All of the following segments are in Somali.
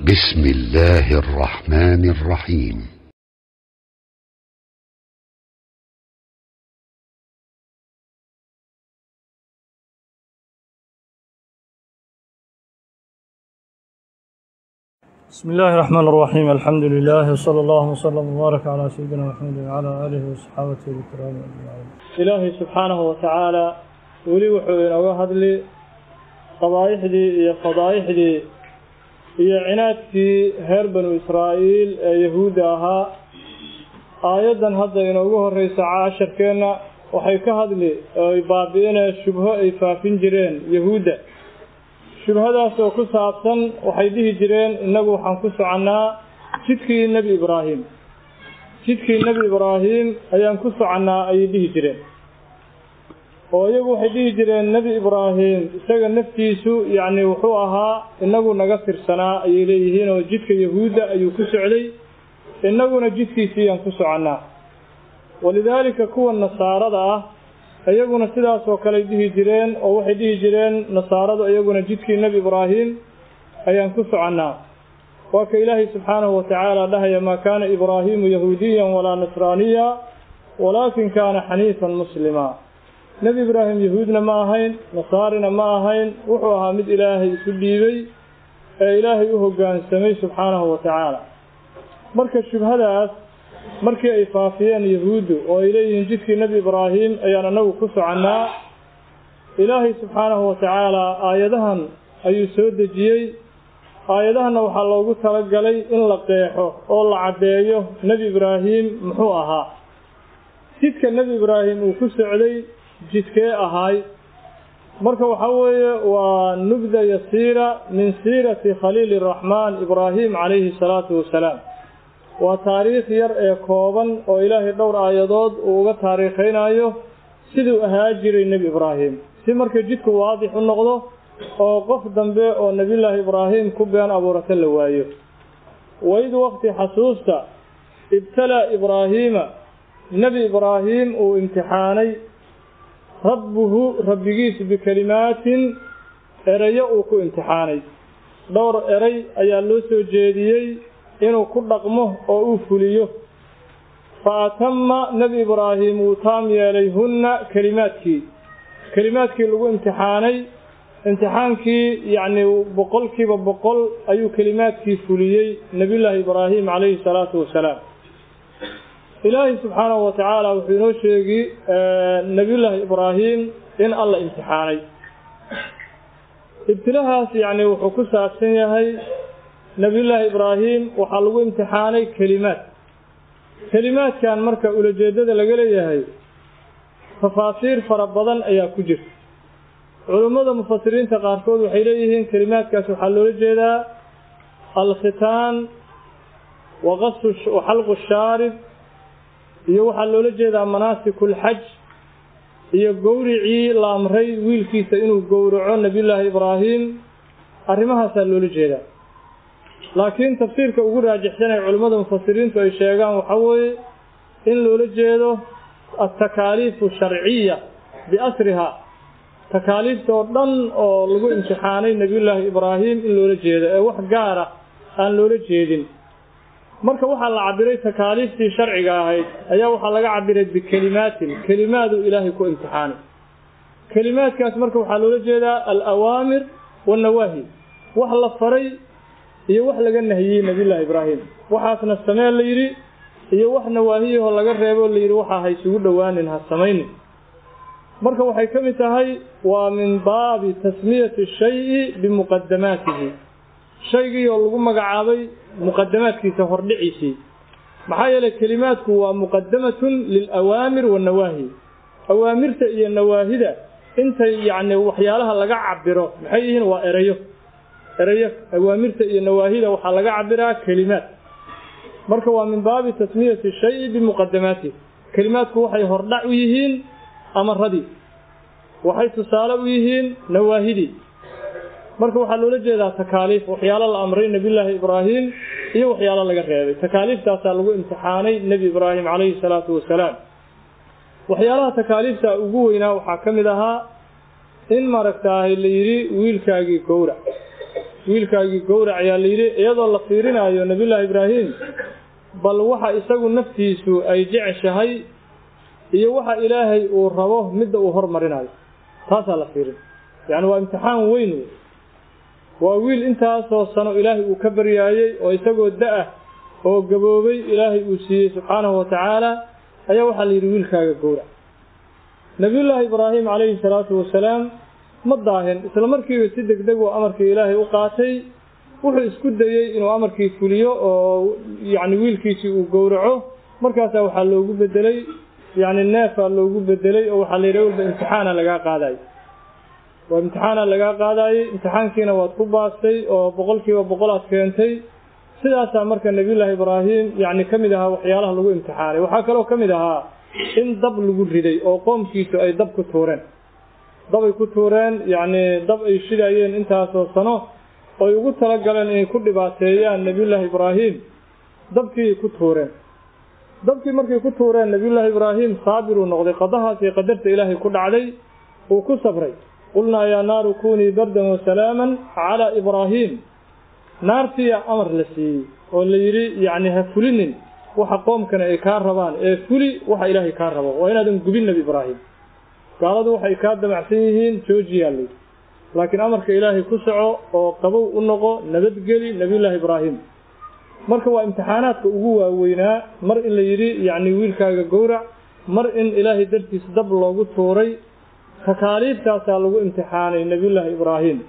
بسم الله الرحمن الرحيم بسم الله الرحمن الرحيم الحمد لله وصلى الله وسلم وبارك على سيدنا محمد وعلى آله وصحابته الكرام أجمعين إلهي سبحانه وتعالى ولي وحو إنوغا هدلي قضايحدي يا فضايحدي iyo cinaadkii reer banu israa'iil ee yahuudda ahaa aayaddan hadda inoogu horreysa casharkeenna waxay ka hadli oo ay baabi'inee shubho ay faafin jireen yahuudda shubhadaas oo ku saabsan waxay dhihi jireen innagu waxaan ku soconnaa jidkii nebi ibraahim jidkii nebi ibraahim ayaan ku soconnaa ayay dhihi jireen oo iyagu waxay dhihi jireen nebi ibraahim isaga naftiisu yacni wuxuu ahaa inagu naga tirsanaa ayay leeyihiin oo jidka yahuudda ayuu ku socday innaguna jidkiisiiyaan ku soconnaa walidaalika kuwa nasaarada ah iyaguna sidaas oo kaley dhihi jireen oo waxay dhihi jireen nasaaradu iyaguna jidkii nebi ibraahim ayaan ku soconnaa waa ka ilaahay subxaanahu watacaala dhahaya maa kaana ibraahiimu yahuudiyan walaa nasraaniya walaakin kaana xaniifan muslima nebi ibraahim yahuudna ma ahayn nasaarina ma ahayn wuxuu ahaa mid ilaahay isu dhiibay ee ilaahay u hoggaansamay subxaanahu wa tacaala marka shubhadaas markii ay faafiyeen yahuuddu oo ay leeyihiin jidkii nebi ibraahim ayaan anagu ku soconnaa ilaahay subxaanahu wa tacaala aayadahan ayuu soo dejiyey aayadahanna waxaa loogu talagalay in la qeexo oo la caddeeyo nebi ibraahim muxuu ahaa jidka nebi ibraahim uu ku socday jidkee ahaay marka waxaa weeye waa nubda yasiira min siirati khaliili raxmaan ibraahim calayhi salaatu wasalaam waa taariikh yar ee kooban oo ilaahay dhowr aayadood uu uga taariikhaynayo siduu ahaa jiray nebi ibraahim si marka jidku waadix u noqdo oo qof dambe oo nebiyullaahi ibraahim ku been abuurata la waayo waid waqti xasuusta ibtalaa ibraahiima nebi ibraahim uu imtixaanay rabbuhu rabbigiis bikelimaatin erayo uu ku imtixaanay dhowr eray ayaa loo soo jeediyey inuu ku dhaqmo oo uu fuliyo fa atama nebi ibraahim wuu taam yeelay hunna kelimaadkii kelimaadkii lagu imtixaanay imtixaankii yacni boqolkiiba boqol ayuu kelimaadkii fuliyey nebiyullaahi ibraahim calayhi salaatu wasalaam ilaahay subxaanahu wa tacaala wuxuu inoo sheegi nebiyullaahi ibraahim in alla imtixaanay ibtilahaas yacni wuxuu ku saabsan yahay nebiyullaahi ibraahim waxaa lagu imtixaanay kelimaad kelimaadkan marka ulajeedada laga leeyahay tafaasiir fara badan ayaa ku jirta culummada mufasiriinta qaarkood waxay leeyihiin kelimaadkaas waxaa loola jeedaa alkhitaan waqasu waxalqu shaarib iyo waxaa loola jeedaa manaasikulxaj iyo gowricii la amray wiilkiisa inuu gowraco nebiyullaahi ibraahim arrimahaasaa loola jeedaa laakiin tafsiirka ugu raajixsan ee culimmada mufasiriintu ay sheegaan waxaa weeye in loola jeedo altakaaliifu sharciya biasriha takaaliifta oo dhan oo lagu imtixaanay nebiyullaahi ibraahim in loola jeedo ee wax gaara aan loola jeedin marka waxaa la cabiray takaaliiftii sharciga ahayd ayaa waxaa laga cabiray bikelimaatin kelimaaduu ilaahay ku imtixaanay kelimaadkaas marka waxaa loola jeedaa alawaamir wannawaahi wax la faray iyo wax laga nahiyey nebiyullaahi ibraahim waxaasna samee la yidhi iyo wax nawaahiyahoo laga reeboo la yidhi waxaa ha isugu dhowaanin ha samaynin marka waxay ka mid tahay waa min baabi tasmiyati shayi bimuqadamaatihi shaygii oo lagu magacaabay muqadamaadkiisa hordhiciisii maxaa yeelay kelimaadku waa muqadamatun lilawaamir wannawaahi awaamirta iyo nawaahida intay yacni waxyaalaha laga cabiro maxay yihiin waa erayo erayo awaamirta iyo nawaahida waxaa laga cabiraa kelimaad marka waa min baabi tasmiyati shayi bimuqadamaatihi kelimaadku waxay hordhac u yihiin amaradii waxay tusaale u yihiin nawaahidii marka waxaa loola jeedaa takaaliif waxyaalo la amray nebiyullaahi ibraahim iyo waxyaalo laga reebay takaaliiftaasaa lagu imtixaanay nebi ibraahim calayhi salaatu wasalaam waxyaalaha takaaliifta ugu weynaa waxaa ka mid ahaa in maaragtaahay la yidhi wiilkaagii gowrac wiilkaagii gowrac ayaa la yidhi iyadoo la fiirinayo nebiyullaahi ibraahim bal waxa isagu naftiisu ay jeceshahay iyo waxa ilaahay uu rabo midda uu hormarinayo taasaa la fiirin yacni waa imtixaan weyn wey waa wiil intaasoo sano ilaahay uu ka baryaayey oo isagoo da-ah oo gaboobay ilaahay uu siiyey subxaanahu wa tacaala ayaa waxaa la yidhi wiilkaaga gowrac nebiyullaahi ibraahim calayhi salaatu wasalaam ma daahin isla markiiba si deg deg uu amarkii ilaahay u qaatay wuxuu isku dayey inuu amarkii fuliyo oo yacni wiilkiisii uu gowraco markaasaa waxaa loogu bedelay yacni neefaa loogu bedelay oo waxaa la yidhi walba imtixaana lagaa qaadayo waa imtixaana lagaa qaadaayey imtixaankiina waad ku baastay oo boqolkiiba boqol aad keentay sidaasaa marka nebiyullaahi ibraahim yacni ka mid ahaa waxyaalaha lagu imtixaanay waxaa kaloo ka mid ahaa in dab lagu riday oo qoomkiisu ay dab ku tuureen dabay ku tuureen yacni dab ay shidayeen intaasoo sano oy ugu talagaleen inay ku dhibaateeyaan nebiyullaahi ibraahim dabkii ku tuureen dabkii markay ku tuureen nebiyullaahi ibraahim saabiruu noqday qadahaas iyo qadarta ilaahay ku dhacday uu ku sabray qulnaa yaa naaru kunii bardan wasalaaman calaa ibraahim naartiya amar la siiyey oo la yidhi yacni ha fulinin waxa qoomkana ay kaa rabaan ee fuli waxa ilaahay kaa rabo waa inaadan gubin nebi ibraahim gaaladu waxay kaa damacsan yihiin joojiyaa layidhi laakiin amarka ilaahay ku soco oo qabow u noqo nabadgeli nebiyullaahi ibraahim marka waa imtixaanaadka ugu waaweynaa mar in la yidhi yacni wiilkaaga gowrac mar in ilaahay dartiis dab loogu tuuray takaaliiftaasaa lagu imtixaanay nebiyullaahi ibraahim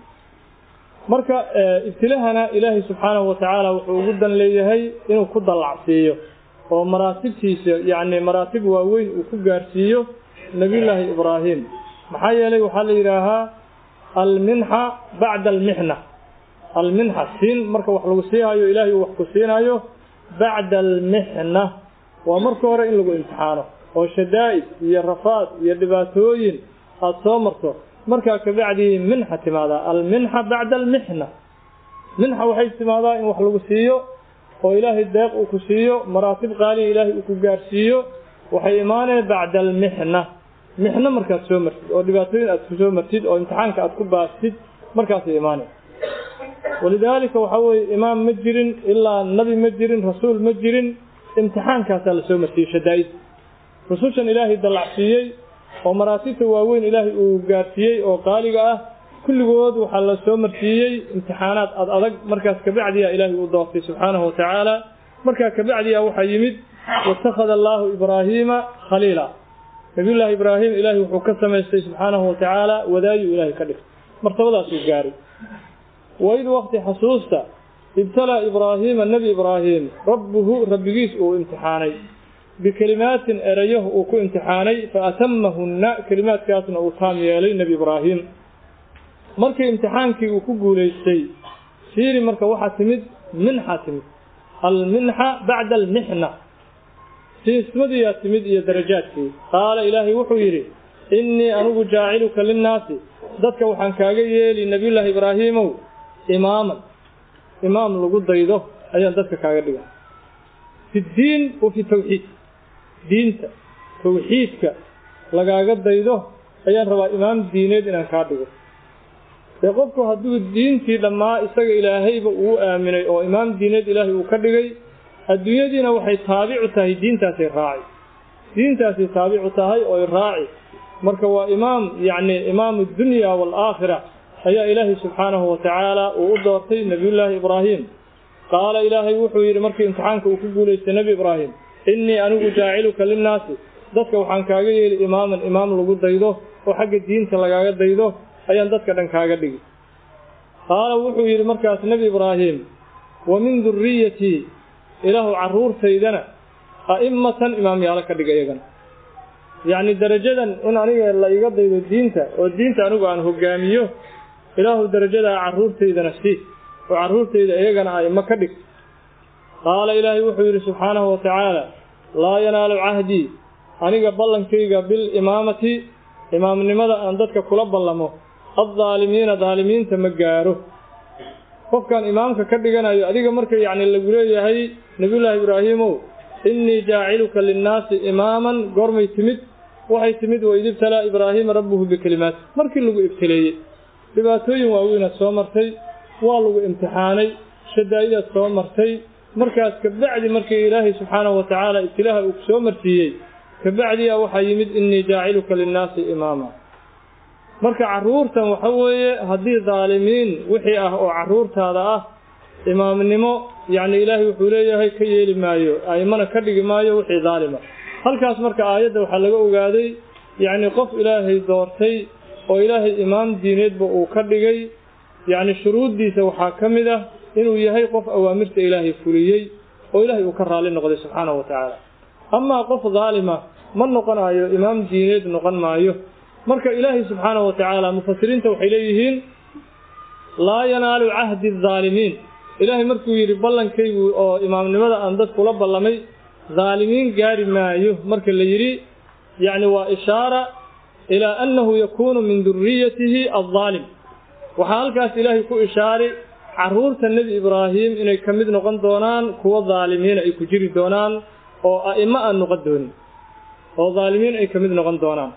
marka ibtilahana ilaahay subxaanahu wa tacaala wuxuu ugu dan leeyahay inuu ku dallacsiiyo oo maraatibtiisa yacni maraatib waaweyn uu ku gaarsiiyo nebiyullaahi ibraahim maxaa yeelay waxaa la yidhaahaa alminxa bacda almixna alminxa siin marka wax lagu siihayo ilaahay uu wax ku siinayo bacda almixna waa marka hore in lagu imtixaano oo shadaa'id iyo rafaad iyo dhibaatooyin aada soo marto markaa kabacdii minxa timaadaa alminxa bacda almixna minxa waxay timaadaa in wax lagu siiyo oo ilaahay deeq uu ku siiyo maraatib qaaliya ilaahay uu ku gaarsiiyo waxay imaaneen bacda almixna mixno markaad soo martid oo dhibaatooyin aad ku soo martid oo imtixaanka aad ku baastid markaasay imaaneen walidaalika waxaa weeye imaam ma jirin ilaa nabi ma jirin rasuul ma jirin imtixaankaasaa la soo marsiiyey shadaa'id rusushan ilaahay dallacsiiyey oo maraatibta waaweyn ilaahay uu gaarsiiyey oo qaaliga ah kulligood waxaa la soo marsiiyey imtixaanaad ad adag markaas kabacdiya ilaahay uu doortay subxaanahu wa tacaala markaa kabacdiya waxaa yimid watakhada allaahu ibraahiima khaliila nabiyullaahi ibraahim ilaahay wuxuu ka samaystay subxaanahu wa tacaala wadaayuu ilaahay ka dhigtay martabadaasuu gaaray waid waqti xasuusta ibtalaa ibraahiima nebi ibraahim rabbuhu rabbigiis uu imtixaanay bikelimaatin erayo uu ku imtixaanay fa atamahunna kelimaadkaasna uu taam yeelay nebi ibraahim markii imtixaankii uu ku guulaystay fiiri marka waxaa timid minxa timid alminxa bacda almixna siismadiyaa timid iyo darajaadkii qaala ilaahay wuxuu yidhi innii anigu jaaciluka linnaasi dadka waxaan kaaga yeeli nebiyullaahi ibraahiimow imaaman imaam lagu daydo ayaan dadka kaaga dhiga fi ddiin wa fi tawxiid diinta tawxiidka lagaaga daydo ayaan rabaa imaam diineed inaan kaa dhigo dee qofku hadduu diintii dhammaa isaga ilaahayba uu aaminay oo imaam diineed ilaahay uu ka dhigay adduunyadiina waxay taabicu tahay diintaasay raaci diintaasay taabicu tahay ooy raaci marka waa imaam yacni imaamu dunya waalaakhira ayaa ilaahay subxaanahu wa tacaala uu u doortay nebiyullaahi ibraahim qaala ilaahay wuxuu yidhi markii imtixaanka uu ku guulaystay nebi ibraahim innii anigu jaaciluka linnaasi dadka waxaan kaaga yeeli imaaman imaam lagu daydo oo xagga diinta lagaaga daydo ayaan dadka dhan kaaga dhigi qaala wuxuu yidhi markaas nebi ibraahim wa min duriyatii ilaahu carruurtaydana a'immatan imaamyaalo ka dhiga iyagana yacni darajadan in aniga la iga daydo diinta oo diinta anigu aan hogaamiyo ilaahu darajadaa carruurtaydana sii oo carruurtayda iyagana a'immo ka dhig qaala ilaahay wuxuu yidhi subxaanahu wa tacaala laa yanaalu cahdii aniga ballankayga bilimaamati imaamnimada aan dadka kula ballamo addaalimiina daalimiinta ma gaaro qofkaan imaamka ka dhiganayo adiga marka yacni lagu leeyahay nebiyullaahi ibraahiimow innii jaaciluka linnaasi imaaman goormay timid waxay timid waid ibtalaa ibraahiima rabbuhu bikelimaat markii lagu ibtileeyey dhibaatooyin waaweynaad soo martay waa lagu imtixaanay shadaa'idaad soo martay markaas kabacdi markii ilaahay subxaanahu wa tacaala ibtilaaha uu soo marsiiyey kabacdiya waxaa yimid innii jaaciluka linnaasi imaama marka carruurtan waxa weeye haddii daalimiin wixii ah oo carruurtaada ah imaamnimo yacni ilaahay wuxuu leeyahay ka yeeli maayo aimana ka dhigi maayo wixii daalima halkaas marka aayadda waxaa laga ogaaday yacni qof ilaahay doortay oo ilaahay imaam diineedba uu ka dhigay yacni shuruuddiisa waxaa ka mid ah inuu yahay qof awaamirta ilaahay fuliyey oo ilaahay uu ka raalli noqday subxaanahu wa tacaala amaa qof daalima ma noqonayo imaam diineed noqon maayo marka ilaahay subxaanahu wa tacaala mufasiriinta waxay leeyihiin laa yanaalu cahdi adaalimiin ilaahay markuu yidhi ballankaygu oo imaamnimada aan dad kula ballamay daalimiin gaari maayo marka la yidhi yacni waa ishaara ilaa annahu yakuunu min duriyatihi addaalim waxaa halkaas ilaahay ku ishaaray carruurta nebi ibraahim inay ka mid noqon doonaan kuwo daalimiina ay ku jiri doonaan oo a'imo aan noqon doonin oo daalimiin ay ka mid noqon doonaan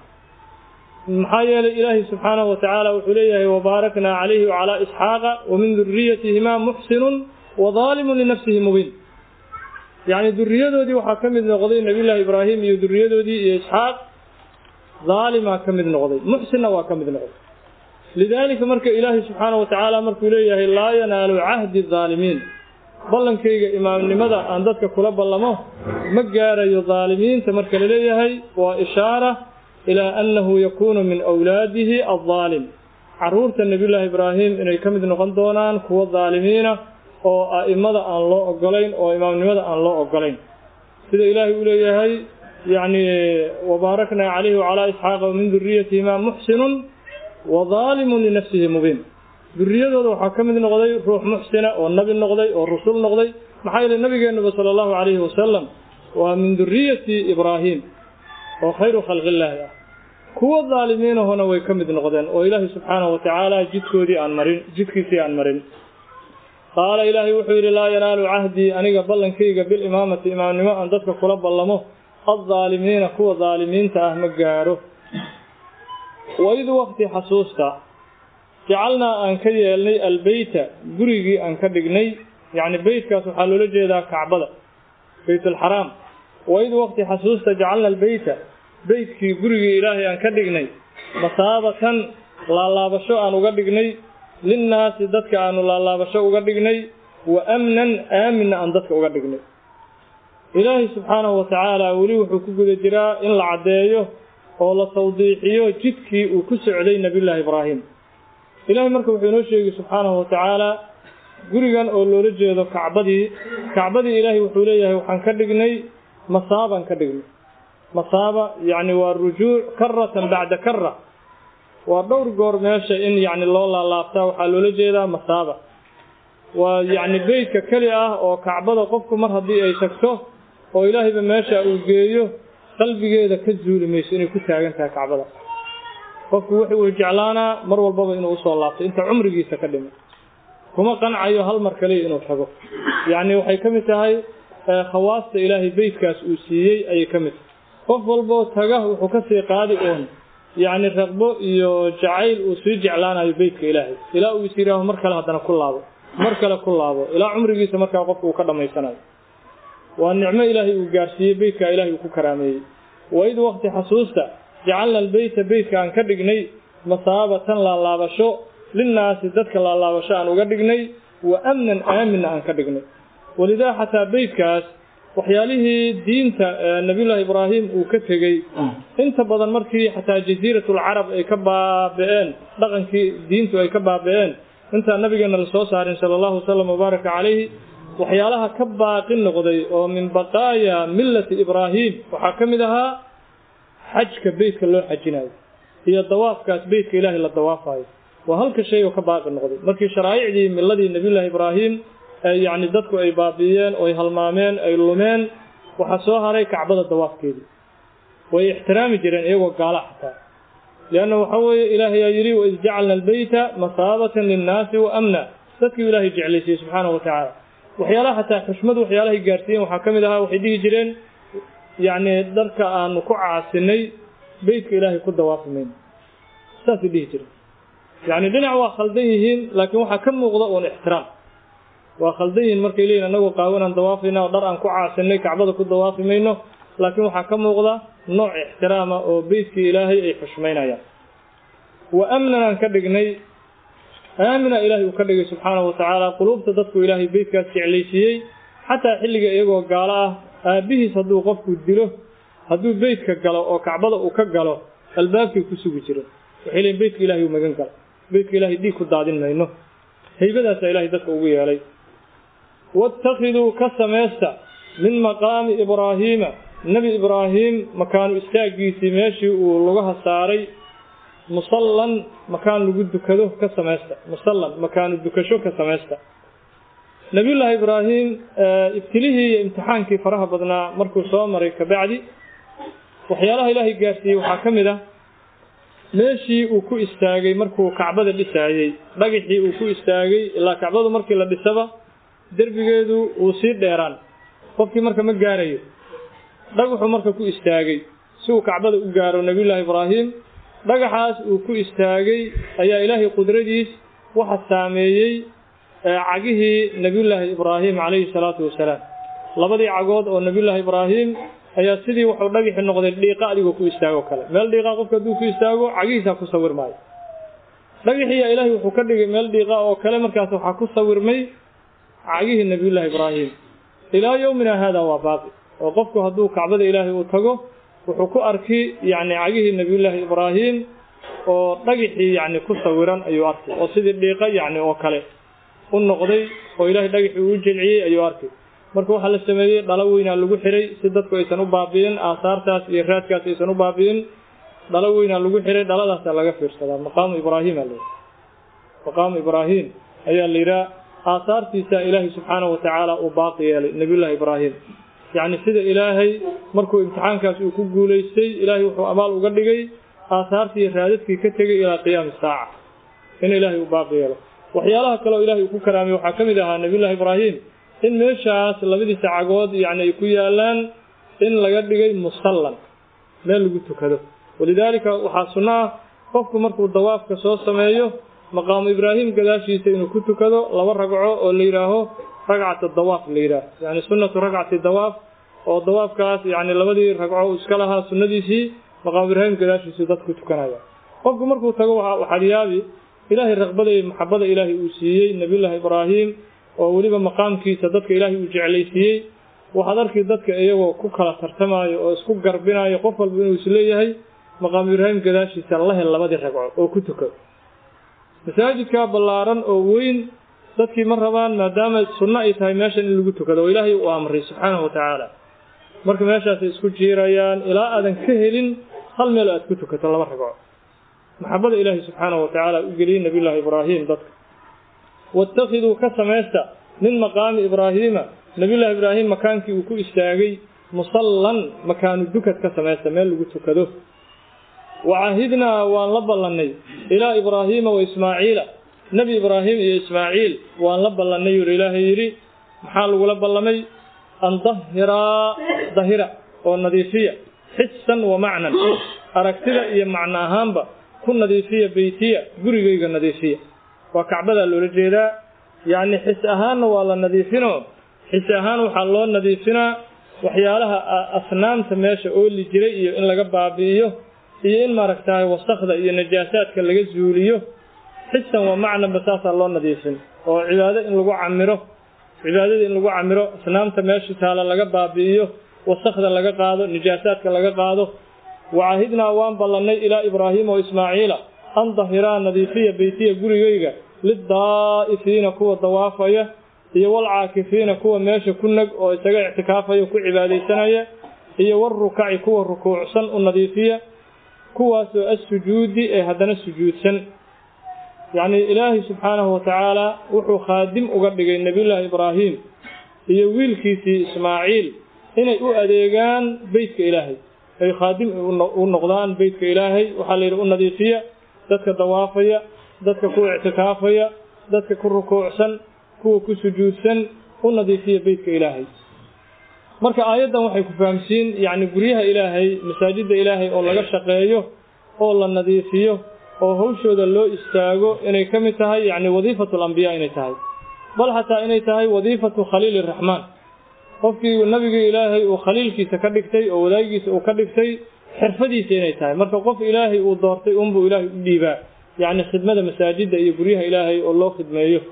maxaa yeelay ilaahay subxaanahu wa tacaala wuxuu leeyahay wabaaraknaa calayhi wacalaa isxaaqa wa min duriyatihimaa muxsinun wa daalimun linafsihi mubiin yacni duriyadoodii waxaa ka mid noqday nebiyullaahi ibraahim iyo duriyadoodii iyo isxaaq daalimaa ka mid noqday muxsinna waa ka mid noqday lidaalika marka ilaahay subxaanahu wa tacaala markuu leeyahay laa yanaalu cahdi daalimiin ballankayga imaamnimada aan dadka kula ballamo ma gaarayo daalimiinta marka la leeyahay waa ishaara ilaa annahu yakuunu min awlaadihi addaalim carruurta nebiyullaahi ibraahim inay ka mid noqon doonaan kuwo daalimiina oo a'imada aan loo ogolayn oo imaamnimada aan loo ogolayn sida ilaahay uu leeyahay yacni wabaaraknaa calayhi wacalaa isxaaqa wa min duriyatihimaa muxsinun wa daalimun linafsihi mubiin duriyadooda waxaa ka mid noqday ruux muxsina oo nabi noqday oo rusul noqday maxaa yeelay nabigeennuba sala allahu calayhi wasalam waa min duriyati ibraahim oo khayru khalqillaahi ah kuwo daalimiinahona way ka mid noqdeen oo ilaahay subxaanahu wa tacaala jidkoodii aan marin jidkiisii aan marin qaala ilaahay wuxuu yidhi laa yanaalu cahdii aniga ballankayga bilimaamati imaamnimo aan dadka kula ballamo addaalimiina kuwa daalimiinta ah ma gaaro waid waqti xasuusta jacalnaa aan ka yeelnay albeyta gurigii aan ka dhignay yacni beytkaas waxaa loola jeedaa kacbada beytulxaraam waid waqti xasuusta jacalna albeyta beytkii gurigii ilaahay aan ka dhignay masaabatan laalaabasho aan uga dhignay linnaasi dadka aanu laalaabasho uga dhignay wa amnan aaminna aan dadka uga dhignay ilaahay subxaanahu wa tacaala weli wuxuu ku guda jiraa in la caddeeyo oo la tawdiixiyo jidkii uu ku socday nebiyullaahi ibraahim ilaahay marka wuxuu inoo sheegay subxaanahu wa tacaala gurigan oo loola jeedo kacbadii kacbadii ilaahay wuxuu leeyahay waxaan ka dhignay masaabaan ka dhignay masaaba yacni waa rujuuc karatan bacda kara waa dhowr goor meesha in yacni loo laalaabtaa waxaa loola jeedaa masaaba waa yacni beytka keli ah oo kacbada qofku mar haddii ay tagto oo ilaahayba meesha uu geeyo qalbigeeda ka zuuli mayso inay ku taagan tahay kacbada qofku wuxuu jeclaanaa mar walbaba inuu usoo laabto inta cumrigiisa ka dhimay kuma qancayo hal mar kaliya inuu tago yacni waxay ka mid tahay khawaasta ilaahay beytkaas uu siiyey ayay ka mid tahay qof walboo taga wuxuu ka sii qaadi uun yacni raqbo iyo jacayl uu sii jeclaanayo beytka ilaahay ilaa uu is yidhaaho mar kale haddana ku laabo mar kale ku laabo ilaa cumrigiisa markaa qofku uu ka dhammaysanayo waa nicmo ilaahay uu gaarsiiyey beytkaa ilaahay uu ku karaameeyey waid waqti xasuusta jacalna albeyta beytka aan ka dhignay masaabatan laalaabasho linnaasi dadka laalaabasho aan uga dhignay wa amnan aaminna aan ka dhignay walidaa xataa beytkaas waxyaalihii diinta nabiyullaahi ibraahim uu ka tegey inta badan markii xataa jasiiratulcarab ay ka baabi'een dhaqankii diintu ay ka baabi'een intaan nabigeena la soo saarin sala allahu wasalam wabaaraka calayhi waxyaalaha ka baaqi noqday oo min baqaaya millati ibraahim waxaa ka mid ahaa xajka beytka loo xajinayo iyo dawaafkaas beytka ilaahay la dawaafayo waa halka shay oo ka baaqi noqday markii sharaa'icdii milladii nabiyullaahi ibraahim yacni dadku ay baabi'iyeen oo ay halmaameen ay lumeen waxaa soo haray kacbada dawaafkeedii way ixtiraami jireen iyagoo gaala xataa lianna waxaa weeye ilaahay aa yidhi waid jacalna albeyta masaabatan linnaasi wa amna dadkii ilaahay jeclaysiyey subxaanahu wa tacaala waxyaalaha xataa xushmadu waxyaalahay gaarsiiyeen waxaa ka mid ahaa waxay dhihi jireen yacni dharka aanu ku caasinay beytka ilaahay ku dawaafi mayno saasay dhihi jireen yacni dhinac waa khaldan yihiin laakiin waxaa ka muuqda uun ixtiraam waa khaldan yihiin markay leeyihin annagoo qaawanaan dawaafayna oo dhar aan ku caasinay kacbada ku dawaafi mayno laakiin waxaa ka muuqda nooc ixtiraama oo beytkii ilaahay ay xushmaynayaan wa amnan aan ka dhignay aamina ilaahay uu ka dhigay subxaanahu watacaala quluubta dadku ilaahay beytkaas jeclaysiiyey xataa xilliga iyagoo gaalo ah aabbihiis hadduu qofku dilo hadduu beytka galo oo kacbada uu ka galo albaabkay ku sugi jiro waxay leeyiin beytka ilahay uu magan galo beytka ilaahay dhiig ku daadin mayno haybadaasaa ilaahay dadka ugu yeelay waاtakiduu ka samaysta min maqaami ibraahiima nebi ibraahim makaanu istaaggiisii meeshii uu lugaha saaray musallan makaan lagu dukado ka samaysta musallan makaanu dukasho ka samaysta nabiyullaahi ibraahim ibtilihii iyo imtixaankii faraha badnaa markuu soo maray kabacdi waxyaalaha ilaahay gaarsiiyey waxaa ka mid ah meeshii uu ku istaagay markuu kacbada dhisaayey dhagaxii uu ku istaagay ilaa kacbadu markii la dhisaba derbigeedu wuu sii dheeraan qofkii marka ma gaarayo dhagaxuu marka ku istaagay si uu kacbada u gaaro nabiyullaahi ibraahim dhagaxaas uu ku istaagay ayaa ilaahay qudradiis waxa saameeyey cagihii nabiyullaahi ibraahim calayhi salaatu wasalaam labadii cagood oo nabiyullaahi ibraahim ayaa sidii wuxuu dhagaxi noqday dhiiqa adigoo ku istaago kale meel dhiiqa qofka hadduu ku istaago cagihiisaa ku sawir maayo dhagaxiiyaa ilaahay wuxuu ka dhigay meel dhiiqa oo kale markaas waxaa ku sawirmay cagihii nabiyullaahi ibraahim ilaa yowmina haada waa baaqi oo qofku hadduu kacbada ilaahay uu tago wuxuu ku arki yacni cagihii nabiyullaahi ibraahim oo dhagaxii yacni ku sawiran ayuu arkay oo sidii dhiiqa yacni oo kale u noqday oo ilaahay dhagaxii uu jilciyey ayuu arkay marka waxaa la sameeyey dhalo weynaa lagu xiray si dadku aysan u baabi'in aasaartaas iyo raadkaas aysan u baabi'in dhalo weynaa lagu xiray dhaladaasaa laga fiirsadaa maqaamu ibraahim aa layidhi maqaamu ibraahim ayaa la yidhaha aasaartiisa ilaahay subxaanahu watacaala uu baaqi yeelay nabiyullaahi ibraahim yacni sida ilaahay markuu imtixaankaas uu ku guulaystay ilaahay wuxuu amaal uga dhigay aasaartii raadadkii ka tegay ilaa qiyaami saaca in ilaahay uu baaqi yeelo waxyaalaha kale oo ilahay uu ku karaamay waxaa ka mid ahaa nabiyullaahi ibraahim in meeshaas labadiisa cagood yacni ay ku yaalaan in laga dhigay musallan meel lagu tukado walidaalika waxaa sunno ah qofku markuu dawaafka soo sameeyo maqaamu ibraahim gadaashiisa inuu ku tukado laba ragco oo la yidhaaho ragcata dawaaf la yidhaaho yacni sunnatu ragcati dawaaf oo dawaafkaas yacni labadii ragco uu iska lahaa sunnadiisii maqaamu ibraahim gadaashiisuu dadku tukanaya qofku markuu tago waxaad yaabi ilaahay raqbada iyo maxabada ilaahay uu siiyey nabiyullaahi ibraahim oo weliba maqaamkiisa dadka ilaahay uu jeclaysiiyey waxaad arki dadka iyagoo ku kala tartamaayo oo isku garbinayo qof walba inuu isleeyahay maqaamu ibraahim gadaashiisa la hel labadii ragco oo ku tukado masaajidkaa ballaaran oo weyn dadkii ma rabaan maadaama sunno ay tahay meeshan in lagu tukado oo ilaahay uu amray subxaanahu watacaala marka meeshaasay isku jiirayaan ilaa aadan ka helin hal meel aad ku tukato laba ragco maxabada ilaahay subxaanahu watacaala u geliyey nabiyullaahi ibraahim dadka watakiduu ka samaysta min maqaami ibraahiima nabiyullaahi ibraahim makaankii uu ku istaagay musallan makaanu dukad ka samaysta meel lagu tukado wacahidnaa waan la ballannay ilaa ibraahiima wa ismaaciila nebi ibraahim iyo ismaaciil waan la ballannay yuri ilaahay yidhi maxaa lagula ballamay an dahiraa dahira oo nadiifiya xisan wa macnan aragtida iyo macno ahaanba ku nadiifiya beytiya gurigayga nadiifiya waa kacbadaa loola jeedaa yacni xis ahaanna waa la nadiifinoo xis ahaan waxaa loo nadiifinaa waxyaalaha asnaamta meesha ooli jiray iyo in laga baabi'iyo iyo in maaragtahay wasakda iyo najaasaadka laga zuuliyo xisan wa macnanba saasaa loo nadiifin oo cibaado in lagu camiro cibaadada in lagu camiro asnaamta meesha taala laga baabi'iyo wasakda laga qaado najaasaadka laga qaado wacahidnaa waan ballannay ilaa ibraahiima wa ismaaciila an dahiraa nadiifiya beytiya gurigayga lidaa'ifiina kuwa dawaafaya iyo walcaakifiina kuwa meesha ku nag oo isaga ictikaafaya ku cibaadaysanaya iyo walrukaci kuwa rukuucsan u nadiifiya kuwaasoo assujuudi ee haddana sujuudsan yacnii ilaahay subxaanahu watacaala wuxuu khaadim uga dhigay nebiyullaahi ibraahim iyo wiilkiisii ismaaciil inay u adeegaan beytka ilaahay ay khaadim u noqdaan beytka ilaahay waxaa la yidhi u nadiifiya dadka dawaafaya dadka ku ictikaafaya dadka ku rukuucsan kuwa ku sujuudsan u nadiifiya beytka ilaahay marka aayaddan waxay ku fahamsiin yacni guryaha ilaahay masaajidda ilaahay oo laga shaqeeyo oo la nadiifiyo oo hawshooda loo istaago inay ka mid tahay yacni wadiifatu alambiyaa inay tahay bal xataa inay tahay wadiifatu khaliili iraxmaan qofkii nabigii ilaahay uu khaliilkiisa ka dhigtay oo wadaagiisa uu ka dhigtay xirfadiisa inay tahay marka qof ilaahay uu doortay unbuu ilaahay u dhiibaa yacni khidmada masaajidda iyo guryaha ilaahay oo loo khidmeeyo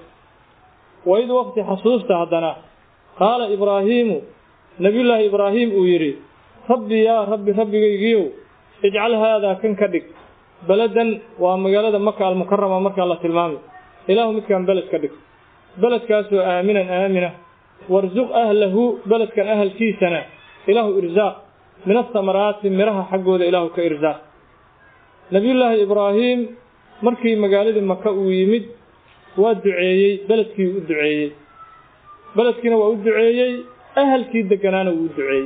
waid waqti xasuusta haddana qaala ibraahiimu nabiyullaahi ibraahim uu yidhi rabbi yaa rabbi rabbigaygiiow ijcal haadaa kan ka dhig beladan waa magaalada maka almukarama markaa la tilmaamay ilaahu midkaan beled ka dhig beledkaasoo aaminan aamina warsuq ahlahu beledkan ahalkiisana ilaahu irsaaq min asamaraati miraha xaggooda ilaahu ka irsaaq nabiyullaahi ibraahim markii magaaladii maka uu yimid waa duceeyey beledkii u duceeyey beledkiina waa u duceeyey ahalkii deganaana wuu u duceeyey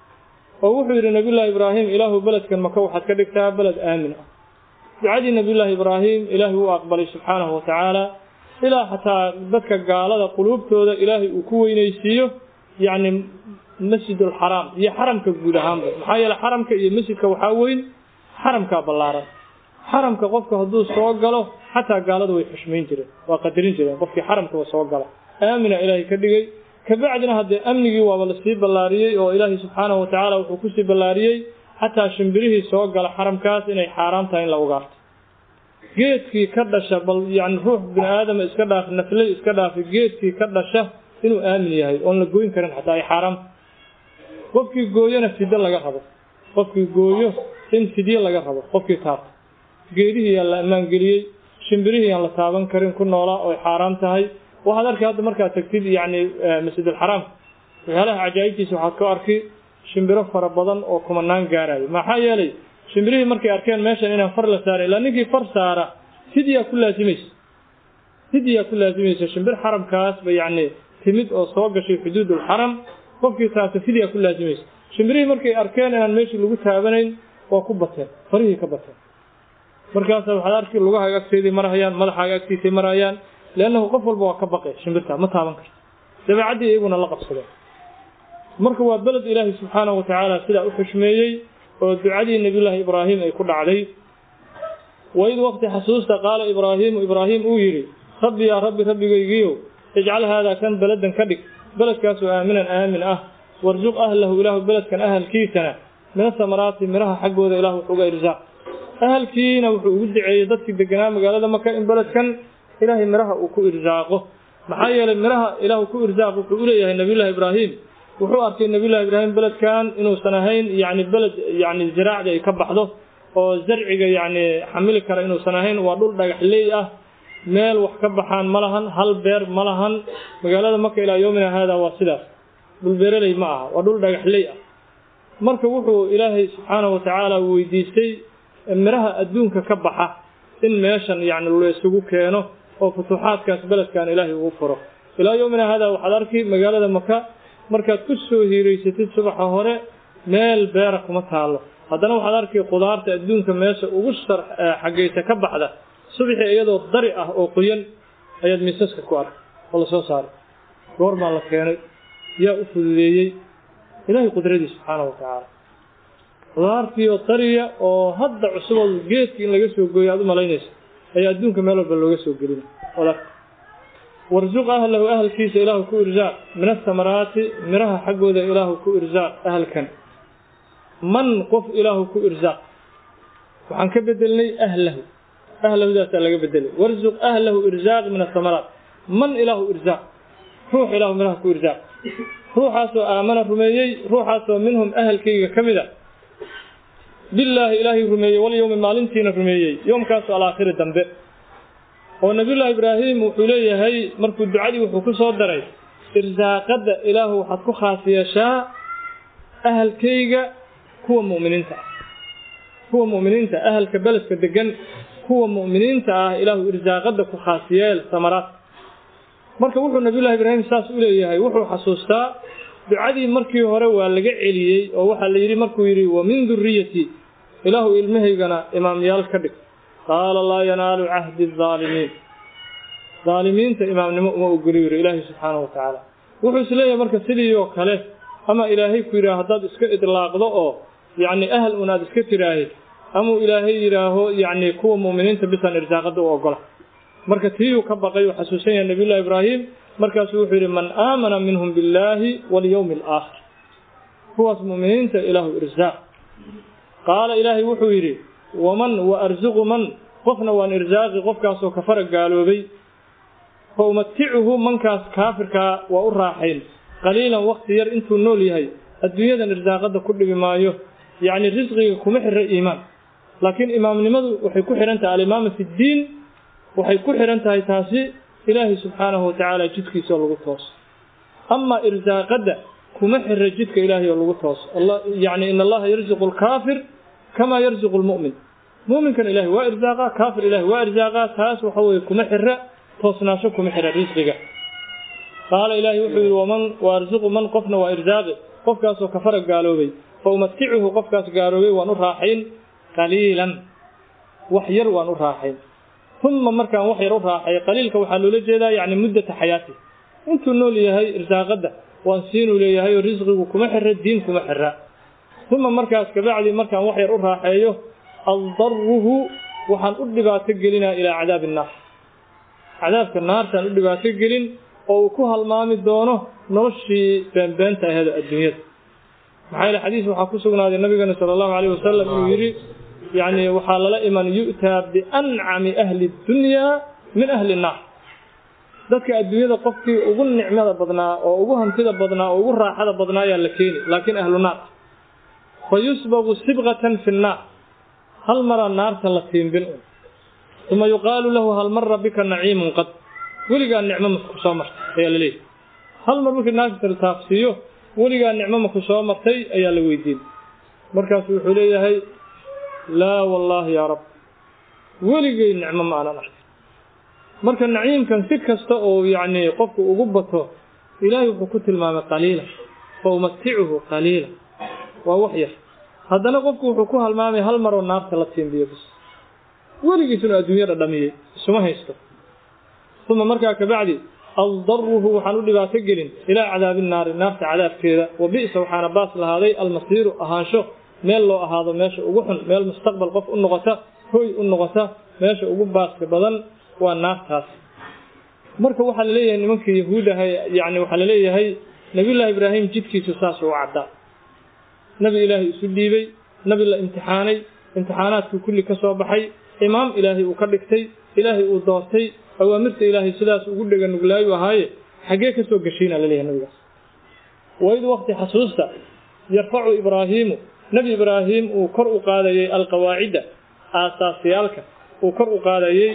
oo wuxuu yidhi nabiyullaahi ibraahim ilaahu beledkan maka waxaad ka dhigtaa beled aamin ah ducadii nabiyullaahi ibraahim ilaahay wuu aqbalay subxaanahu wa tacaala ilaa xataa dadka gaalada quluubtooda ilaahay uu ku weynaysiiyo yacni masjidulxaraam iyo xaramka guud ahaanba maxaa yeele xaramka iyo masjidka waxaa weyn xaramkaa ballaaran xaramka qofka hadduu soo galo xataa gaalada way xushmayn jireen waa qadarin jireen qofkii xaramkaba soo gala aamina ilaahay ka dhigay kabacdina haddee amnigii waaba lasii ballaariyey oo ilaahay subxaanahu watacaala wuxuu kusii ballaariyey xataa shimbirihii soo gala xaramkaas inay xaaraan tahay in la ugaarto geedkii ka dhasha bal yacni ruux bini aadama iska dhaaf nafley iska dhaafi geedkii ka dhasha inuu aamin yahay oon la gooyn karin xataa ay xaaraam qofkii gooyona fidyo laga rabo qofkii gooyo in fidyo laga rabo qofkii taabta geedihii yaa la ammaangeliyey shimbirihii yaan la taaban karin ku noolaa oy xaaraam tahay waxaad arkay hadda markaad tagtid yacni masjidulxaraam waxyaalaha cajaa'ibtiisa waxaad ku arki shimbiro fara badan oo kumanaan gaarayo maxaa yeelay shimbirihii markay arkeen meeshan inaan far la saaray ilaa ninkii far saara fidyaa ku laasimaysa fidyaa ku laasimaysa shimbir xaramkaasba yacni timid oo soo gashay xuduudulxaram qofkii taasa fidyaa ku laasimaysa shimbirihii markay arkeen inaan meeshii lagu taabanayn waa ku bateen farihii ka bateen markaasa waxaad arki lugahaaga agteedii marahayaan madaxaaga agtiisay marahayaan leannahu qof walba waa ka baqay shimbirtaa ma taaban karto dabeecaddii iyaguna la qabsadeen marka waa beled ilaahay subxaanahu watacaala sidaa u xushmeeyey oo ducadii nabiyullaahi ibraahim ay ku dhacday waid waqti xasuusta qaala ibraahiimu ibraahim uu yidhi rabbi yaa rabbi rabbigaygiiow ijcal haadaa kan beledan ka dhig beledkaasoo aaminan aamin ah warsuq ahlahu ilaahu beledkan ahalkiisana min asamaraati miraha xaggooda ilahu wuxuuga irsaaq ahalkiina wuxuu ugu duceeyey dadkii deganaa magaalada maka in beledkan ilaahay miraha uu ku irsaaqo maxaa yeelay miraha ilaahu ku irsaaq wuxuu uleeyahay nabiyullahi ibraahim wuxuu arkay nabiyullahi ibraahim beledkan inuusan ahayn yacni beled yacni ziraacda ay ka baxdo oo zarciga yacni xamili kara inuusan ahayn waa dhul dhagaxley ah meel wax ka baxaan ma lahan hal beer ma lahan magaalada maka ilaa yoomina haada waa sidaas dhul beeraley ma aha waa dhul dhagaxley ah marka wuxuu ilaahay subxaanahu watacaala weydiistay miraha adduunka ka baxa in meeshan yacni la isugu keeno oo futuuxaadkaas beledkan ilaahay ugu furo ilaa yoomina haada waxaad arki magaalada maka markaad ku soo hiiraysatid subaxa hore meel beera kuma taallo haddana waxaad arki qudaarta adduunka meesha ugu shar xaggaysa ka baxda subaxii iyadoo dari ah oo qoyan ayaad miisaska ku arkay oo lasoo saaray goor baa la keenay yaa u fududeeyey ilaahay qudradiis subxaanahu watacaala qudaartii oo dariya oo hadda cusuboo geedkii in laga soo gooyo aad u malaynaysa ayaa adduunka meel walba looga soo gelina odarka warsuq ahlahu ahalkiisa ilaahu ku irsaaq min asamaraati miraha xaggooda ilaahu ku irsaaq ahalkan man qof ilaahu ku irsaaq waxaan ka bedelnay ahlahu ahlahudaasaa laga bedelay warsuq ahlahu irsaaq min asamaraat man ilaahu irsaaq ruux ilaahu miraha ku irsaaq ruuxaasoo aamana rumeeyey ruuxaasoo minhum ahalkayga ka mid a billaahi ilaahay rumeeyey walyowmi maalintiina rumeeyey yoomkaasoo alaakhiri dambe oo nabiyullaahi ibraahim wuxuu leeyahay markuu ducadii wuxuu ku soo daray irsaaqadda ilaahu waxaad ku khaas yeeshaa ahalkayga kuwa mu'miniinta ah kuwa mu'miniinta ahalka beledka degan kuwa mu'miniinta ah ilaahu irsaaqadda ku khaas yeel samaraad marka wuxuu nabiyullahi ibraahim saas u leeyahay wuxuu xasuustaa ducadii markii hore waa laga celiyey oo waxaa la yidhi markuu yidhi wa min duriyati ilaahu ilmahaygana imaamyaal ka dhig qaala laa yanaalu cahdi aalimiin aalimiinta imaamnimo uma ogoli yiri ilaahay subxaanahu watacaala wuxuu is leeyahay marka sidii oo kale ama ilaahay ku yidhaha haddaad iska idlaaqdo oo yacni ahal un aad iska tiraahid amuu ilaahay yidhaaho yacni kuwa mu'miniinta bisan irsaaqada u ogola marka tiiyuu ka baqay uu xasuusan yahay nabiyullahi ibraahim markaasuu wuxuu yidhi man aamana minhum billaahi walyowmi alaakhir kuwaas mu'miniinta ilaahu irsaaq qaala ilaahay wuxuu yidhi waman wa arsuqu man qofna waan irsaaqi qofkaasoo kafara gaaloobay fa umaticuhu mankaas kaafirkaa waa u raaxayn qaliilan wakti yar intuu nool yahay adduunyadan irsaaqada ku dhibi maayo yacni risqiga kuma xira iimaan laakiin imaamnimadu waxay ku xihan tahay alimaama fi ddiin waxay ku xihan tahay taasi ilaahay subxaanahu watacaala jidkiisa oo lagu tooso amaa irsaaqadda kuma xira jidka ilaahay oo lagu tooso yacni in allaha yarzuqu alkaafir kamaa yarzuqu lmu'min mu'minkan ilahay waa irsaaqa kaafir ilahay waa irsaaqaa taas waxa weeye kuma xira toosnaasho kuma xira risqiga qaala ilaahay wuxuu yidhi waman wa arsuqu man qofna waa irsaaqi qofkaasoo kafara gaaloobay fa umaticuhu qofkaas gaaloobay waan u raaxayn qaliilan wax yar waan u raaxayn uma markaan wax yar u raaxay qaliilka waxaa loola jeedaa yacni muddata xayaati intuu nool yahay irsaaqadda waan siinuu leeyahay oo risqigu kuma xira diin kuma xira uma markaas kabacdi markaan wax yar u raaxeeyo aldaruhu waxaan u dhibaato gelinaa ilaa cadaabi innaar cadaabka naartaan u dhibaato gelin oo uu ku halmaami doono noloshii beenbeenta aheed adduunyada maxaa yeele xadiis waxaa ku sugnaaday nabigeena sala allahu calayh wasalam inuu yidhi yacni waxaa lala iman yu'taa biancami ahli dunyaa min ahli nnaar dadka adduunyada qofkii ugu nicmada badnaa oo ugu hantida badnaa oo ugu raaxada badnaa ayaa la keeni laakiin ahlu naar fa yusbagu sibqatan fi nnaar hal maraa naarta la tiimbin un uma yuqaalu lahu hal mara bika naciimun qad weligaa nicmo maku soo martay ayaa la leeyahy hal mar markii naarta la taabsiiyo weligaa nicmo maku soo martay ayaa la weydiin markaasu wuxuu leeyahay laa wallaahi yaa rab weligay nicmo ma aanan arkay marka naciimkan si kasta oo yacni qofku ugu bato ilaahay wuxuu ku tilmaamay qaliila fa umaticuhu qaliila waa wax yar haddana qofku wuxuu ku halmaamay hal maroo naarta la tiimbiyo bis weligiisuna adduunyo dhadhamiyey isuma haysto uma markaa kabacdi aldaruhu waxaan u dhibaato gelin ilaa cadaabi naari naarta cadaabkeeda wa bi'sa waxaana baas lahaaday almasiiru ahaansho meel loo ahaado meesha ugu xun meel mustaqbal qof u noqota hoy u noqota meesha ugu baaska badan waa naartaas marka waxaa la leeyahay nimanka yahuudaha yani waxaa la leeyahay nabiyullaahi ibraahim jidkiisu saas u caddaa nabi ilaahay isu dhiibay nabi la imtixaanay imtixaanaadkii kulli ka soo baxay imaam ilaahay uu ka dhigtay ilaahay uu doortay awaamirta ilaahay sidaas ugu dhega nuglaayu ahaaye xaggee ka soo gashiina laleeyahay nabigaas waid waqti xasuusta yarfacu ibraahiimu nebi ibraahim uu kor u qaadayey alqawaacidda aasaasiyaalka uu kor u qaadayey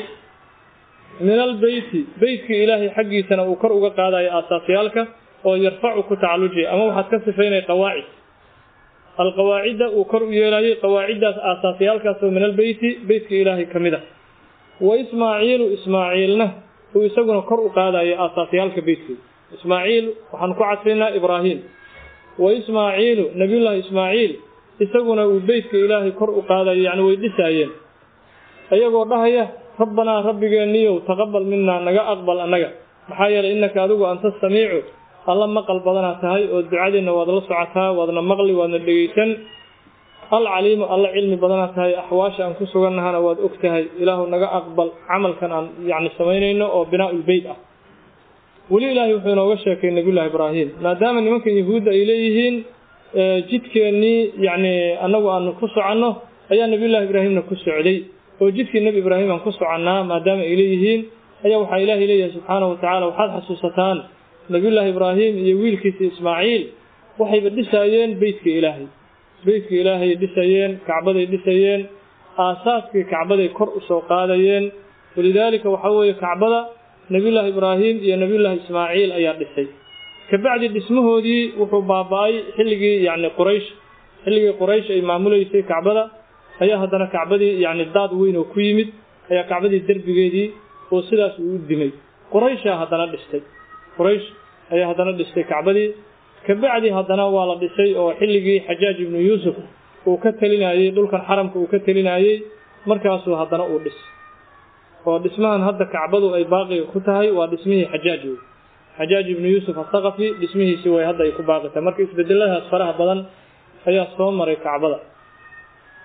min albeyti beytkii ilaahay xaggiisana uu kor uga qaadayo aasaasiyaalka oo yarfacu ku tacallujiya ama waxaad ka sifaynay qawaacid alqawaacidda uu kor u yeelayey qawaaciddaas aasaasiyaalkaas oo min albeyti beytkii ilaahay ka mid a wa ismaaciilu ismaaciilna uu isaguna kor u qaadayo aasaasiyaalka beytkii ismaaciil waxaan ku cadfaynaa ibraahim wa ismaaciilu nabiyullaahi ismaaciil isaguna uu beytka ilaahay kor u qaadayo yacni way dhisaayeen iyagoo dhahaya rabbanaa rabbigeenniyow taqabal minaa naga aqbal annaga maxaa yeelay innaka adigu anta samiicu alla maqal badanaa tahay oo ducadeenna waad la socotaa waadna maqli waadna dhegaysan alcaliimu alla cilmi badanaa tahay axwaasha aan ku sugannahana waad og tahay ilaahu naga aqbal camalkan aan yacni samaynayno oo binaa-ulbeyt ah weli ilaahay wuxuu inooga sheekay nabiyullahi ibraahim maadaama nimankan yahuudda ay leeyihiin jidkeennii yacni annagu aanu ku soconno ayaa nabiyullahi ibraahimna ku socday oo jidkii nebi ibraahim aan ku soconnaa maadaama ay leeyihiin ayaa waxaa ilaahay leeyahay subxaanahu watacaala waxaad xasuusataan nabiyullaahi ibraahim iyo wiilkiisa ismaaciil waxayba dhisaayeen beytka ilaahay beytka ilaahay dhisayeen kacbaday dhisayeen aasaaskii kacbaday kor u soo qaadayeen walidaalika waxaa weeye kacbada nebiyullaahi ibraahim iyo nebiyullaahi ismaaciil ayaa dhisay kabacdi dhismahoodii wuxuu baaba-ay xilligii yacni quraysh xilligii quraysh ay maamulaysay kacbada ayaa haddana kacbadii yacni daad weyn oo ku yimid ayaa kacbadii derbigeedii oo sidaas uu u dimay qurayshaa haddana dhistay quraysh ayaa haddana dhistay kacbadii kabacdi haddana waa la dhisay oo xilligii xajaaj ibnu yuusuf uu ka telinayey dhulkan xaramka uu ka telinayey markaasuu haddana uu dhis oo dhismahan hadda kacbadu ay baaqiga ku tahay waa dhismihii xajaaj wey xajaaj ibnu yuusuf athaqafi dhismihiisii way hadda ay ku baaqi tahay marka isbedeladaas faraha badan ayaa soo maray kacbada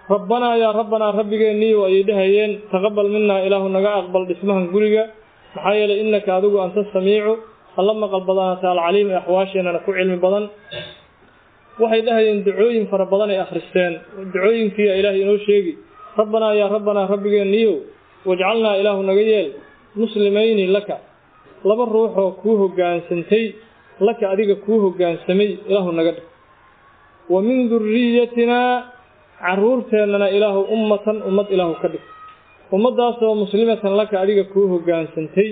rabbanaa yaa rabbanaa rabbigeennii ayay dhahayeen taqabal minaa ilaahu naga aqbal dhismahan guriga maxaa yeelay innaka adigu anta samiicu alla maqal badanaata alcaliim ee axwaasheenana ku cilmi badan waxay dhahayeen ducooyin fara badan ay akhristeen ducooyinkiia ilaahay inoo sheegi rabbanaa yaa rabbanaa rabbigeenniyow wajcalnaa ilaahu naga yeel muslimayni laka laba ruuxoo kuu hoggaansantay laka adiga kuu hoggaansamay ilaahu naga dhig wa min duriyatinaa carruurteennana ilaahu ummatan ummad ilaahu ka dhig ummaddaasoo muslimatan laka adiga kuu hoggaansantay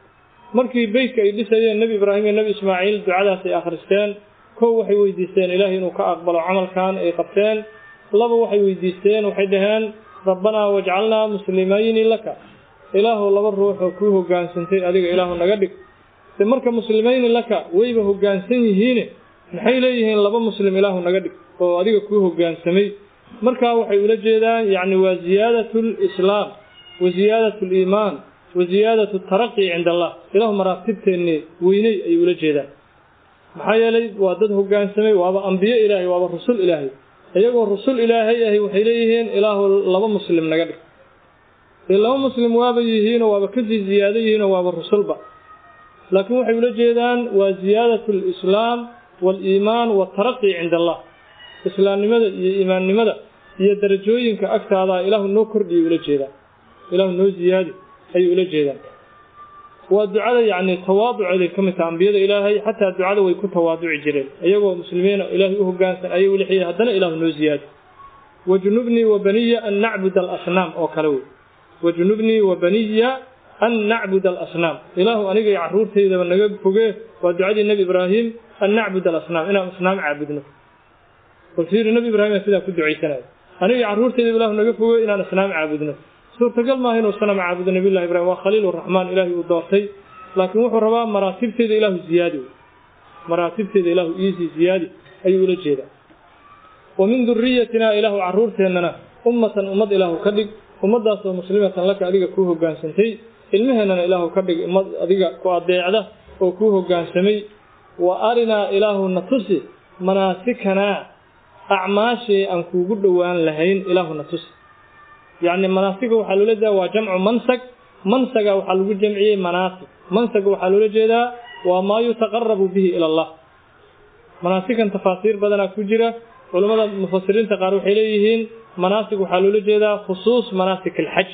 markii beytka ay dhisayeen nebi ibraahim iyo nebi ismaaciil ducadaas ay akhristeen kow waxay weydiisteen ilaahay inuu ka aqbalo camalkan ay qabteen laba waxay weydiisteen waxay dhaheen rabbanaa wajcalnaa muslimayni laka ilaahu laba ruuxoo kuu hoggaansantay adiga ilaahu naga dhig de marka muslimayni laka wayba hoggaansan yihiine maxay leeyihiin laba muslim ilaahu naga dhig oo adiga kuu hoggaansamay markaa waxay ula jeedaan yacni waa ziyaadatu lislaam wa ziyaadatu liimaan wa ziyaadatu taraqi cinda allah ilaahu maraatibteenne weyney ayay ula jeedaan maxaa yeelay waa dad hoggaansamay waaba ambiye ilaahay waaba rusul ilaahay iyagoo rusul ilaahay ahi waxay leeyihiin ilaahu laba muslim naga dhig dee laba muslim waaba yihiinoo waaba kasii ziyaado yihiinoo waaba rusulba laakiin waxay ula jeedaan waa ziyaadatu alislaam waaliimaan waataraqi cinda allah islaamnimada iyo iimaannimada iyo darajooyinka agtaada ilaahu noo kordhiyay ula jeedaan ilaahu noo ziyaadi ayay ula jeedaan waa ducada yacni tawaaduceeday ka mid taha ambiyada ilaahay xataa ducada way ku tawaaduci jireen iyagoo muslimiina ilaahay u hoggaansan ayay ulixiyeen haddana ilaahu noo ziyaadi wajnubnii wa baniya an nacbuda alasnaam oo kale wey wajnubnii wa baniya an nacbuda alasnaam ilaahu aniga iyo carruurtaydaba naga fogee waa ducadii nebi ibraahim an nacbuda alasnaam inaan asnaam caabudno bal fiiri nebi ibraahim sidaa ku ducaysanaya aniga iyo carruurtaydaba ilaahu naga fogee inaan asnaam caabudno suurtagal maaha inuu sanam caabudo nabiyullahi ibraahim waa khaliil raxmaan ilaahay uu doortay laakiin wuxuu rabaa maraatibteeda ilaahu ziyaadi maraatibteeda ilaahu iisii ziyaadi ayuu ula jeedaa wa min duriyatinaa ilaahu carruurteennana ummatan ummad ilaahu ka dhig ummaddaasoo muslimatan laka adiga kuu hoggaansantay ilmaheennana ilaahu ka dhig ummad adiga ku adeecda oo kuu hoggaansamay wa arinaa ilaahu na tusi manaasikanaa acmaashii aan kuugu dhowaan lahayn ilaahu na tusi yacni manaasiga waxaa loola jeedaa waa jamcu mansag mansaga waxaa lagu jamciyey manaasig mansaga waxaa loola jeedaa waa maa yutaqarabu bihi ila allah manaasigan tafaasiir badanaa ku jira culammada mufasiriinta qaar waxay leeyihiin manaasig waxaa loola jeedaa khusuus manaasik alxaj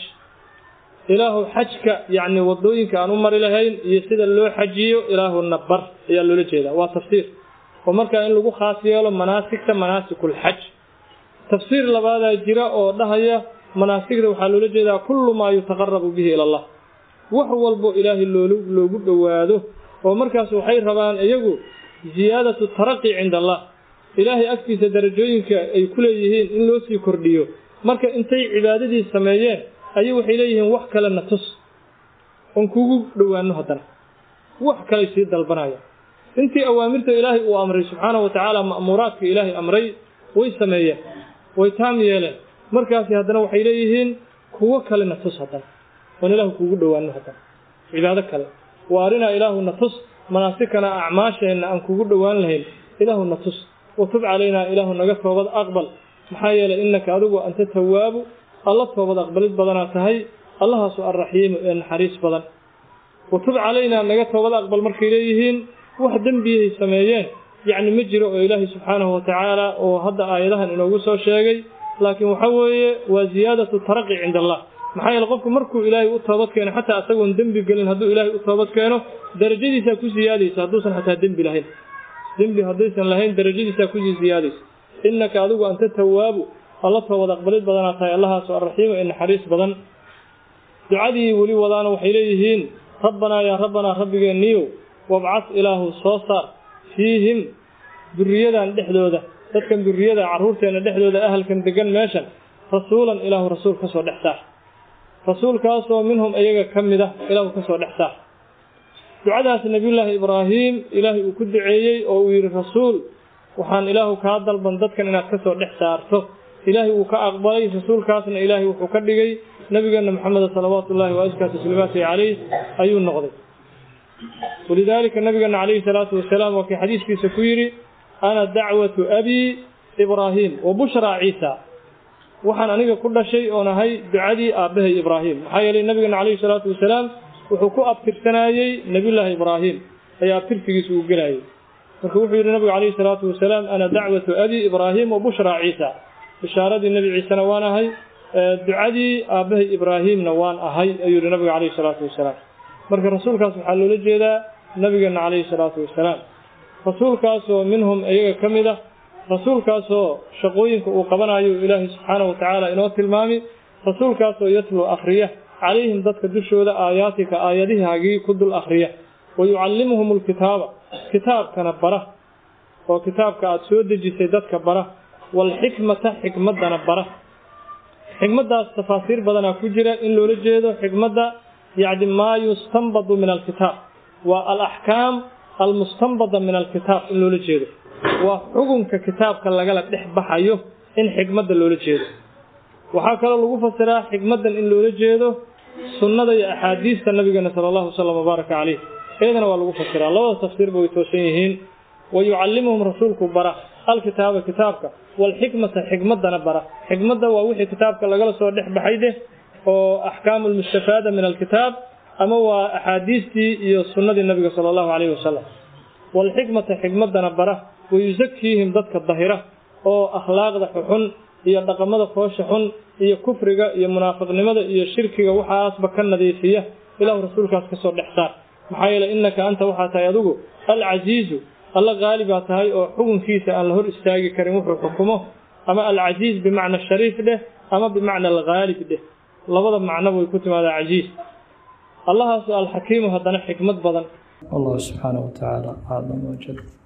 ilaahu xajka yacni wadooyinka aan u mari lahayn iyo sida loo xajiyo ilaahu nabar ayaa loola jeedaa waa tafsiir oo markaa in lagu khaas yeelo manaasigta manaasikulxaj tafsiir labaadaa jira oo dhahaya manaasigda waxaa loola jeedaa kullu maa yutaqarabu bihi ila allah wax walbo ilaahay loolu loogu dhowaado oo markaas waxay rabaan iyagu ziyaadatu taraqi cinda allah ilaahay agtiisa darajooyinka ay ku leeyihiin in loo sii kordhiyo marka intay cibaadadii sameeyeen ayay waxay leeyihiin wax kale na tus oon kugu dhowaano haddana wax kaley sii dalbanaya intii awaamirta ilaahay uu amray subxaana wa tacaala ma'muuraadka ilaahay amray way sameeyeen way taam yeeleen markaasi haddana waxay leeyihiin kuwo kale na tus haddana oon ilaahu kuugu dhowaano haddana cibaado kale wa arinaa ilaahu na tus manaasikana acmaasheenna aan kugu dhowaan lahayn ilaahu na tus watub calaynaa ilaahu naga toobad aqbal maxaa yeelay innaka adigu anta tawaabu alla toobad aqbalid badanaa tahay allahaasu alraxiimu ee naxariis badan watub calaynaa naga toobad aqbal markay leeyihiin wax dembiyahay sameeyeen yacni ma jiro oo ilaahay subxaanahu watacaala oo hadda aayadahan inoogu soo sheegay laakiin waxa weeye waa ziyaadatu taraqi cinda allah maxaa yeele qofku markuu ilaahay u toobad keeno xataa isagoon dembi gelin hadduu ilaahay u toobad keeno darajadiisaa ku siyaadaysa hadduusan xataa dembi lahayn dembi haddaysan lahayn darajadiisaa kusii siyaadaysa innaka adigu anta tawaabu alla toobad aqbalid badanaa tahay allahaasu alraxiimu ee naxariis badan ducadii weli wadaana waxay leeyihiin rabbanaa yaa rabbanaa rabbigeeniyow wabcad ilaahu soo saar fiihim duriyadan dhexdooda dadkan duriyada carruurteenna dhexdooda ahalkan degan meeshan rasuulan ilaahu rasuul ka soo dhex saar rasuulkaasoo minhum iyaga ka mid ah ilaahu ka soo dhex saar ducadaas nebiyullaahi ibraahim ilaahay uu ku duceeyey oo uu yidhi rasuul waxaan ilaahu kaa dalban dadkan inaad ka soo dhex saarto ilaahay wuu ka aqbalay rasuulkaasna ilaahay wuxuu ka dhigay nabigeenna maxameda salawaatu ullaahi wa askaa tasliimaatihi calayh ayuu noqday walidaalika nabigeena calayhi salaatu wasalaam waa kii xadiiskiisa ku yidhi ana dacwatu abii ibraahim wa bushraa ciisa waxaan aniga ku dhashay oon ahay ducadii aabbahay ibraahim maxaa yeelay nabigeena calayhi salaatu wasalaam wuxuu ku abtirsanayey nebiyullaahi ibraahim ayaa abtirsigiisa uu gelayay marka wuxuu yidhi nabigu calayhi salaatu wasalaam ana dacwatu abi ibraahim wa bushraa ciisa bishaaradii nebi ciisena waan ahay ducadii aabbahay ibraahimna waan ahay ayuu yihi nabigu calayhi salaatu wasalaam marka rasuulkaas waxaa loola jeedaa nabigeena calayhi salaatu wasalaam rasuulkaasoo minhum iyaga ka mid ah rasuulkaasoo shaqooyinka uu qabanayo ilaahay subxaanahu watacaala inoo tilmaami rasuulkaasoo yatlu akhriya calayhim dadka dushooda aayaatika aayadihaagii ku dul akhriya wa yucallimuhum alkitaaba kitaabkana bara oo kitaabka aada soo dejisay dadka bara waalxikmata xikmaddana bara xikmaddaas tafaasiir badanaa ku jira in loola jeedo xikmadda yacni maa yustanbadu min alkitaab waa alaxkaam almustanbada min alkitaab in loola jeedo waa xukunka kitaabka lagala dhex baxayo in xikmadda loola jeedo waxaa kaloo lagu fasiraa xikmaddan in loola jeedo sunnada iyo axaadiista nabigeena sala allahu wasalam wabaaraka caleyh iyadana waa lagu fasiraa labada tafsiirba way toosan yihiin wa yucallimuhum rasuulku bara alkitaaba kitaabka waalxikmata xikmaddana bara xikmadda waa wixii kitaabka lagala soo dhex baxay dheh oo axkaamu lmustafaada min alkitaab ama waa axaadiistii iyo sunnadii nabiga sala allahu caleyhi wasalam waalxikmata xikmaddana bara wayusakiihim dadka dahira oo akhlaaqda xuxun iyo dhaqamada foosha xun iyo kufriga iyo munaafiqnimada iyo shirkiga waxaasba ka nadiifiya ilahu rasuulkaas kasoo dhex saar maxaa yeeley innaka anta waxaa tahay adigu alcasiizu alla qaali baa tahay oo xukunkiisa aan la hor istaagi karin wuxuu xukumo ama alcasiiz bimacna shariif dheh ama bimacna alghaalib dheh labada macnoba way ku timaadaa casiiz allahaasu alxakiimu haddana xikmad badan والله سبحانه وتعالى أعلم وجل